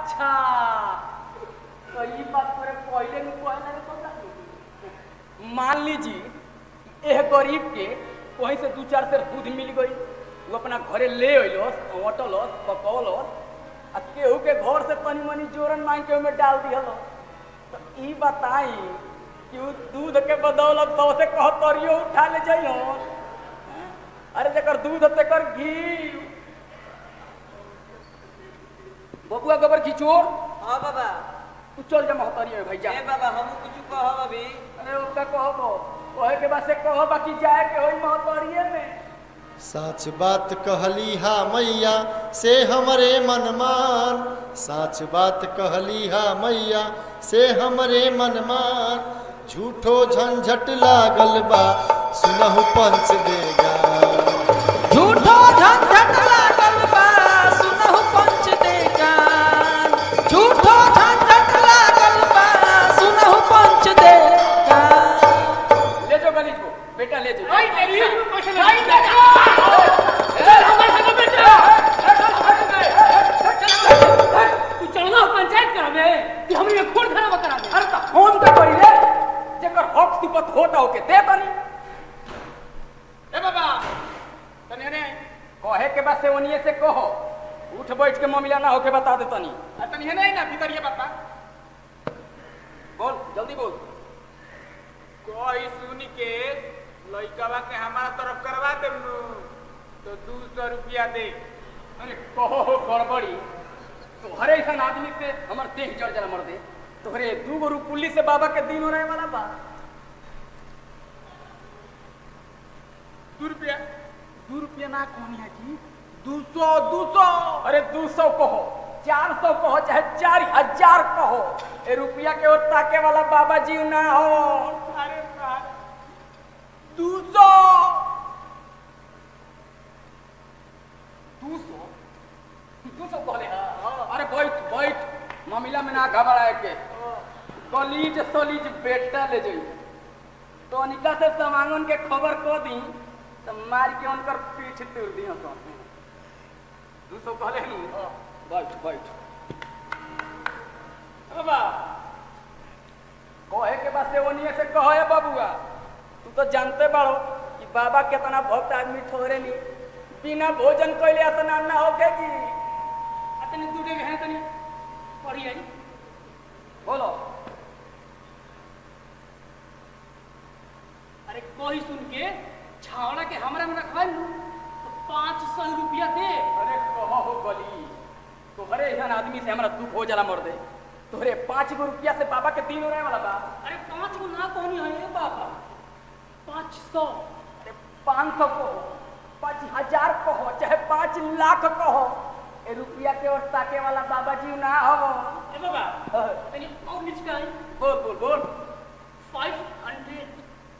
अच्छा तो ई बात तोरे पहले नहीं कहना रे तो मान लीजिए एह गरीब के कहीं से दू चार सेर दूध मिल गई वो अपना घरे ले अइलस अटलस पकौलस आ केहू के घर से तनी मनी जोरन मांग के ओमे डाल दिहल तो ई बताई कि उ दूध के बदौलत सौ से कह तरियो उठा ले जाइयो अरे जेकर दूध तेकर घी बबुआ गोबर खिचोर हाँ बाबा तू चल जा महतरिया में भाई जा ए बाबा हम कुछ कहब अभी अरे उसका कहबो कहे के बाद से कहो बाकी जाए के होई महतरिये में साच बात कहली हा मैया से हमरे मनमान साच बात कहली हा मैया से हमरे मनमान झूठो झंझट लागल बा सुनहु पंच देगा झूठो झंझट लागल बा सुनहु पंच देगान झूठो झंझट लागल बा सुनहु पंच देगान ले जाओ गलीज को बेटा ले जाओ भाई तेरी क्वेश्चन भाई तू चलना पंचायत करावे कि हमरे खून खराब करावे अरे तो फोन तो करी ले जेकर हक सिपत होता होके दे तनी ए बाबा तने ने कहे के बाद से ओनिए से कहो उठ बैठ के मामला ना होके बता दे तनी तने ने ना भीतर ये बाबा बोल जल्दी बोल कोई सुन के लइकावा के हमारा तरफ करवा दे तो दू सौ रुपया दे अरे कहो हो गड़बड़ी तोहरे ऐसा आदमी से हमर देह जड़ जरा मर दे तोहरे दू गो पुलिस से बाबा के दिन हो रहे वाला बा दू रुपया दू रुपया ना कहनी है जी दू सौ दू सौ अरे दू सौ कहो चार सौ कहो चाहे चार हजार कहो ए रुपया के ओर ताके वाला बाबा जी ना हो अरे बाप दू सौ दू सौ दू सौ कहले हाँ अरे बैठ बैठ मामला में ना घबराए के कलीज सलीज बेटा ले जाई तो अनिका से समांगन के खबर को दी तो मार के उनकर पीठ तोड़ दी तो दू सौ कहले नु बैठ बैठ बाबा कहे के बाद से ओनिए से कहे बबुआ तू तो जानते बाड़ो कि बाबा कितना भक्त आदमी ठोरे नी बिना भोजन कैले स्नान ना होके की तने दू डेग है तनी पढ़ी आई बोलो अरे कोई सुन के छावड़ा के हमरा में रखवा लू तो पाँच सौ रुपया दे अरे कहो हो गली तोहरे ऐसा आदमी से हमरा दुख हो जाला मर दे तोहरे पाँच गो रुपया से बाबा के दिन हो रहे वाला बा अरे पाँच गो ना कहनी है ये बाबा पाँच सौ अरे पाँच सौ कहो पाँच हजार कहो चाहे पाँच लाख कहो ए रुपया के और ताके वाला बाबा जी ना हो ए बाबा हाँ। तनी और नीचे आई बोल बोल बोल फाइव हंड्रेड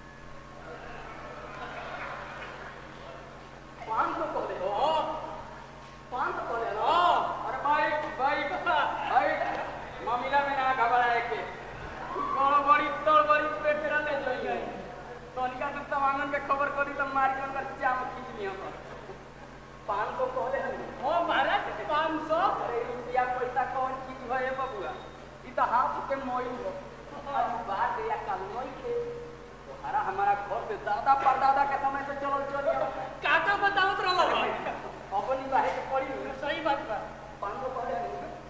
पाँच सौ कहले हो पाँच सौ कहले हो अरे भाई भाई भाई मामला में ना घबराए के गड़बड़ी तड़बड़ी पेट ले जाइए तनिका से समांगन के खबर करी तो मार के अंदर जाम खींच लिया पाँच सौ कहले हन हो महाराज पाँच सौ अरे रुपया पैसा कौन चीज है ये बबुआ ई तो हाथ के मोई हो अब बात या कल नहीं थे तुम्हारा हमारा घर से दादा परदादा के समय से चलल चल काका बताओ तो रहा अपनी बाहे के पड़ी हुई सही बात बा पाँच सौ कहले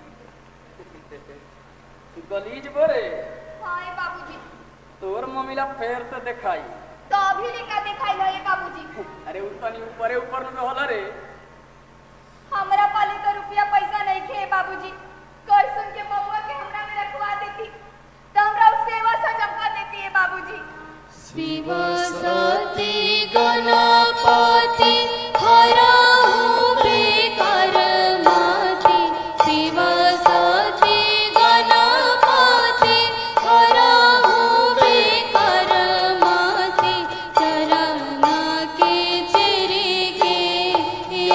गलीज बोरे हाय बाबूजी तोर मम्मीला फेर से देखाई तो अभी लेका दिखाई है ये बाबूजी अरे उ तनी ऊपरे ऊपर में होला रे हमरा पाले तो रुपया पैसा नहीं खे बाबूजी कल सुन के बउआ के हमरा में रखवा देती तो हमरा उस सेवा सजमका देती है बाबूजी शिव सती गणपति हरहु बेकर माति शिव सती गणपति हरहु बेकर माति चरण के चिर के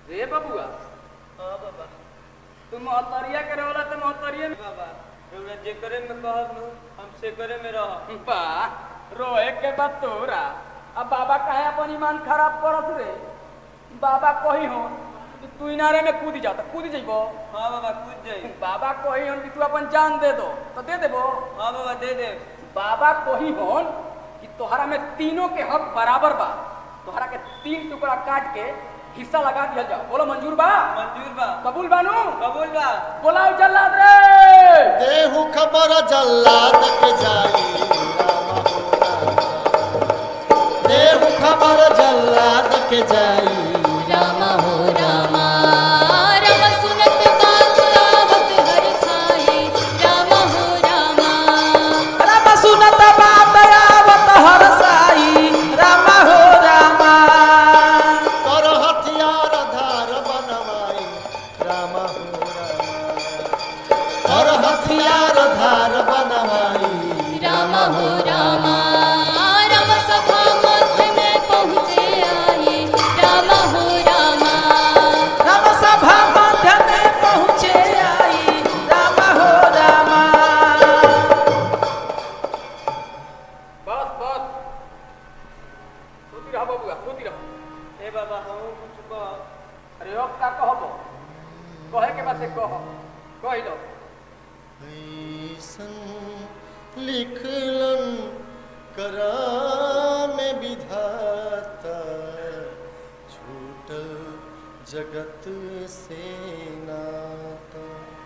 रे बबुआ हाँ बाबा तू मोहतरिया करे वाला तो मोहतरिया में बाबा रउरा जे करे में कहब नु हम से करे में रह बा रोए के बाद तोरा अब बाबा काहे अपन ईमान खराब करत रे बाबा कही हो कि तू इनारे में कूद जा तो कूद जइबो हाँ बाबा कूद जाई बाबा कही हो कि तू अपन जान दे दो तो दे देबो हाँ बाबा दे दे बाबा कही हो कि तोहरा में तीनों के हक बराबर बा तोहरा के तीन टुकड़ा काट के हिस्सा लगा दिया जाओ बोलो मंजूर बा मंजूर बा कबूल बानू कबूल बा बोलाओ जल्लाद रे देहु खबर जल्लाद के जाई रामा हो रामा। देहु खबर जल्लाद के जाई राम हो रामा राम सुनत बात आवत हर खाए राम हो रामा राम सुनत बात आवत हर साई राम हो रामा कर हथियार धार बनवाई रामा हो रामा कर हथियार धार बनवाई राम हो रामा राम सभा मध्य में पहुँचे आए राम हो रामा राम सभा मध्य में पहुँचे आई राम हो रामा बस बस सोती रहो बबुआ सोती रहो ए बाबा हम कुछ कह अरे अब का कहबो कहे के बाद से कह कही लो ऐसन लिखलन कराम विधाता छूटल जगत से नाता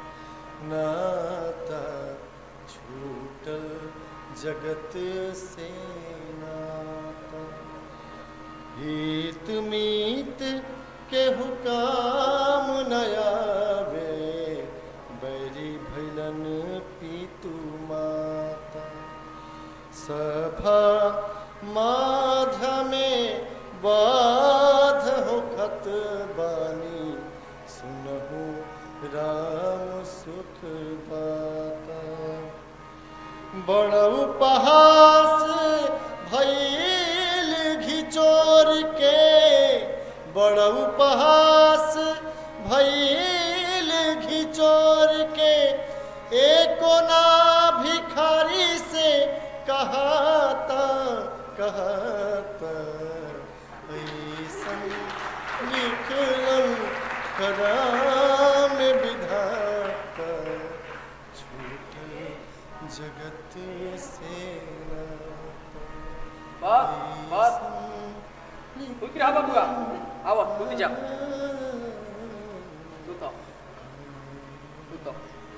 नाता छूटल जगत से नाता हित मीत के हुकाम नयावे बैरी भैलन पीतु माता सभा माध में बाध होखत बानी सुनहु राम सुख दाता बड़ उपहास भैल घिचोर के बड़ उपहास भैल घिचोर के एको ना भिखारी से कहाता कहता ऐसन लिखलन कराम विधाता छूटे जगत से बस बस सोती रहो बबुआ आओ सोती जा सुतो सुतो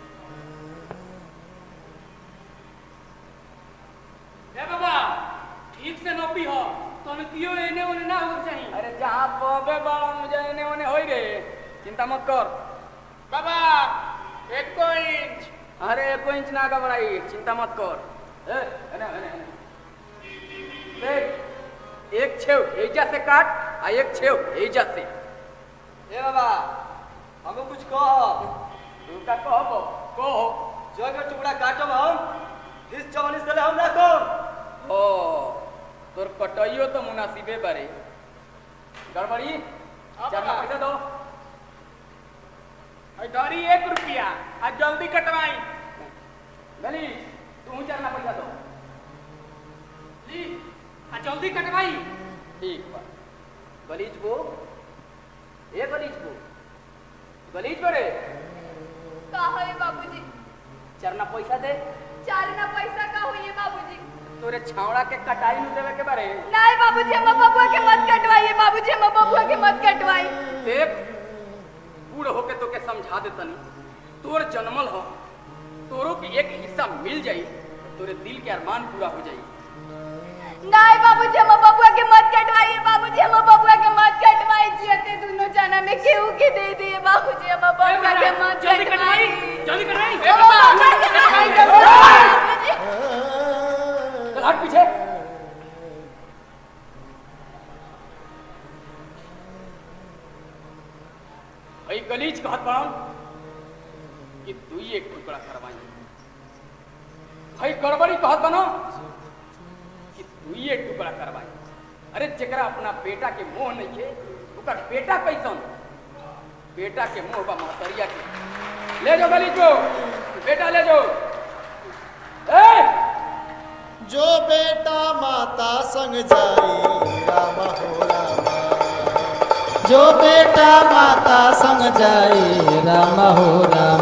ए बाबा ठीक से नपी हो तनकियो एने ओने ना हो चाहिए अरे जहाँ पबे बड़ा मुझे एने ओने होई रे चिंता मत कर बाबा एक इंच अरे एको इंच ना घबराई चिंता मत कर ए, एने, एने, एने। देख एक छेव एजा से काट आ एक छेव एजा से ए बाबा हम कुछ कह तू का कहबो कहो जगह टुकड़ा काटब हम इस जवानी से हम ना कम ओ तोर कटइयो तो मुनासिबे बारे गड़बड़ी हाँ, चार बाबा। पैसा दो और डरी एक रुपया आज जल्दी कटवाई गली तू चार पैसा दो ली आ जल्दी कटवाई ठीक बा गलीज बो ए गलीज बो गलीज बो रे का है बाबूजी चरना पैसा दे चार ना पैसा का हुई बाबूजी तोरे छावड़ा के कटाई नु देवे के बारे नहीं बाबूजी हम बबुआ के मत कटवाइए बाबूजी हम बबुआ के मत कटवाई देख बूढ़ होके तो के समझा दे तनी तोर जन्मल हो तोरो के एक हिस्सा मिल जाई तो तोरे दिल के अरमान पूरा हो जाई नहीं बाबूजी हम बबुआ के मत कटवाइए बाबूजी हम बबुआ के मत कटवाई जियते दोनों जना में केहू के दे दिए बाबूजी हम बबुआ के मत जल्दी कटवाई कटवाई जल्दी कटवाई हम बबुआ के मत कटवाई बाबूजी चल हट पीछे भाई गलीज कहत बड़न कि तू ही एक टुकड़ा करवाई भाई गड़बड़ी कहत बनो कि तू ही एक टुकड़ा करवाई अरे जेकरा अपना बेटा के मोह नहीं है ओकर बेटा कैसन बेटा के मुंह बा महतरिया के ले जाओ गली को बेटा ले जाओ ए जो बेटा माता संग जाई राम हो रामा जो बेटा माता संग जाए राम हो राम